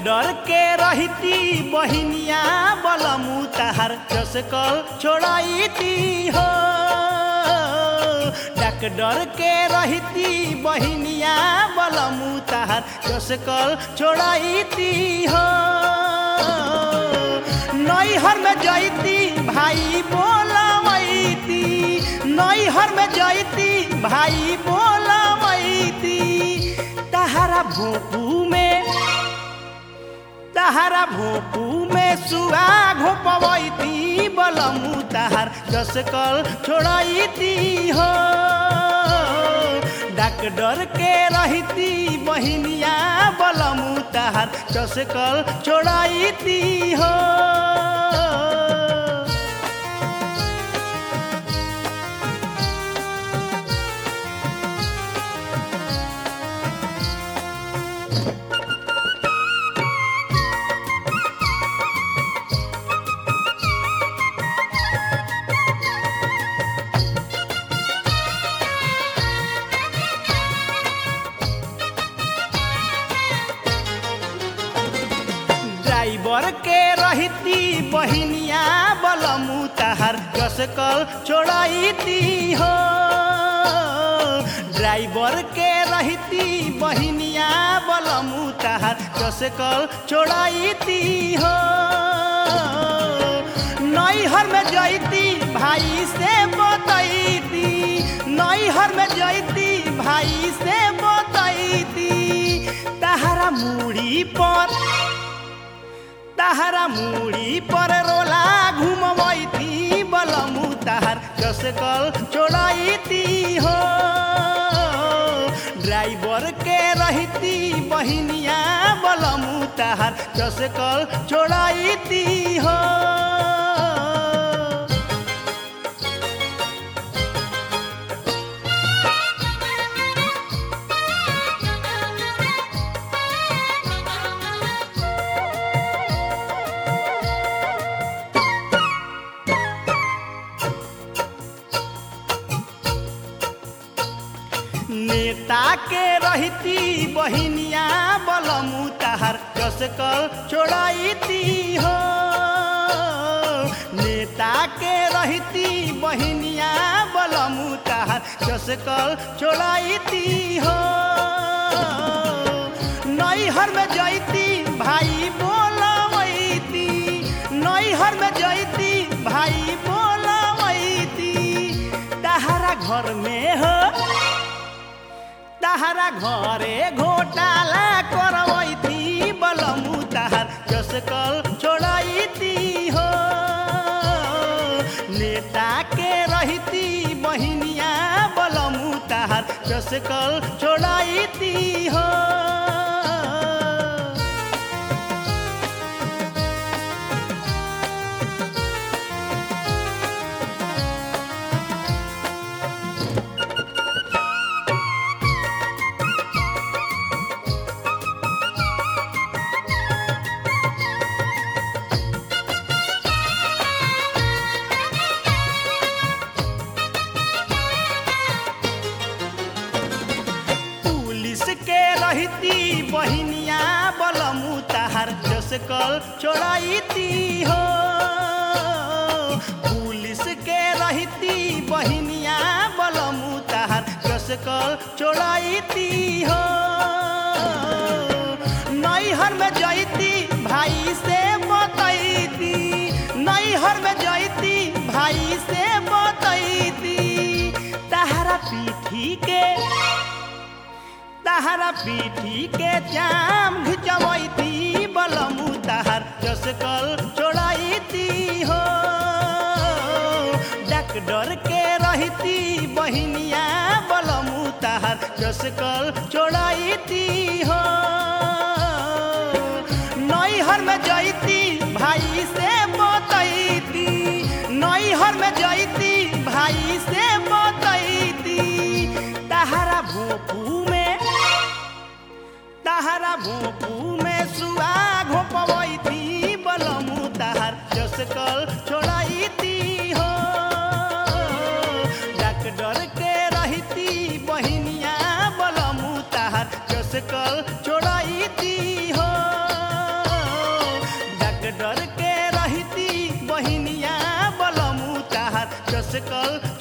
डर के रहती बहिनिया बलमु तहार चसकल छोड़ाईती हो डक डर के रहती बहिनिया बलमु तहार चसकल छोड़ाईती हो नैहर में जैती भाई बोलवैती नैहर में जैती भाई बोलवैती तहरा भोपू में तहरा भोपू में सुआ घोपवैती बलमु तहार जसकल छोड़ैती हो डाक डर के रहती बहिनिया बलमु तहार जसकल छोड़ैती हो ड्राइवर के रहती बहिनिया बलमु तहार कसकल छोड़ैती हो ड्राइवर के रहती बहिनिया बलमु तहार कसकल छोड़ैती हो नैहर में जैती भाई से बतैती नैहर में जैती भाई से बतैती तहरा मुड़ी पर तहरा मुड़ी पर रोला घुमवैती बलमु तहर कसकल छोड़ैती हो ड्राइवर के रहती बहिनिया बलमु तहर कसकल छोड़ैती हो नेता के रहती बहिनिया बलमु तहार कसकल छोड़ैती हो नेता के रहती बहिनिया बलमु तहार कसकल छोड़ैती हो नैहर में जैती भाई बोलवैती नैहर में जैती भाई बोलवैती तहरा घर में हो तहरा घरे घोटाला करवैती बलमु तहार कसकल छोड़ैती हो नेता के रहती बहिनिया बलमु तहार कसकल छोड़ैती हो पुलिस के रहती बहिनिया बलमु तहार जसकल छोड़ैती हो पुलिस के रहती बहिनिया बलमु तहार जसकल छोड़ैती हो नैहर में जैती भाई से बतैती नैहर में जैती भाई से बतैती तहरा पीठी के तहरा पीठी के जाम घिचवैती बलमु तहर जसकल छोड़ैती हो डक डर के रहती बहिनिया बलमु तहर जसकल छोड़ैती हो नैहर में जैती भाई से बतैती नैहर में जैती भाई से बतैती तहरा भोपू में तहरा भोपू में सुआ घोपवैती बलमु तहर जसकल छोड़ैती हो डक डर के रहती बहिनिया बलमु तहर जसकल छोड़ैती हो जस कल